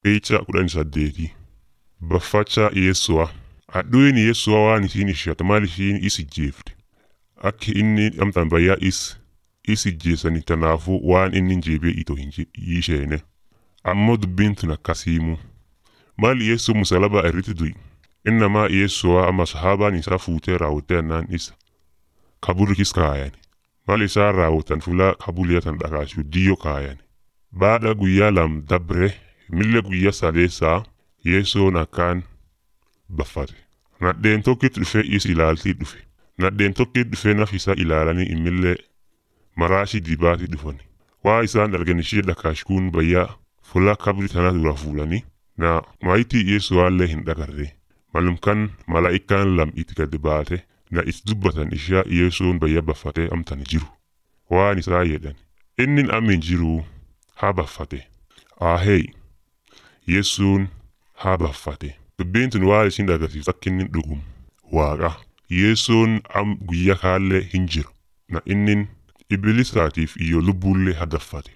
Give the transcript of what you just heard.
Qeecha kudhan saddeeti. Baffacha Yeessu'a. Hadhuun Yeessu'a waan isiin ishatu maal ishiin is ijjeefte. Akka inni amtaan bayyaa is is ijjeessani tanaafuu waan inni jeebee itoo hin isheene. Ammoo dubbiin tun akkasiimu. Maal Yeessuu musalaba irratti du'i. Innamaa Yeessu'a amma sahaabaan isaa fuutee raawwattee annaan isa. Kaburikis kaayani. Maal isaan raawwatan fulaa kabuliyyatan dhakaasuu diyyoo kaayani. Baadha guyyaa lam dabre milla guyyaa sadeessaa Yeessoon akkaan baffate. Nadheen tokkitti dhufee is ilaaltii dhufe. Nadheen tokkitti dhufee naf isaa ilaalanii immillee maraashii dibaatii dhufani. Waa isaan argan ishee dhakaashkuun bayyaa fulaa kabri tana dura fuulanii na maayitii Yeessuwaallee hin dhagarre. Malumkan malaa'ikaan lam itti gad baate na is dubbatan ishaa Yeessuun bayya baffatee amtan jiru. Waan isaa jedhan. Inni amin jiru haa baffate. Ahee Yeessuun haa baffate. Dubbiin tun waan isin agarsiisu akka inni dhugumu. Waaqa. Yeessuun am guyyaa kaallee hin jiru. Na inni ibilisaatiif iyyoo lubbuullee hadaffate.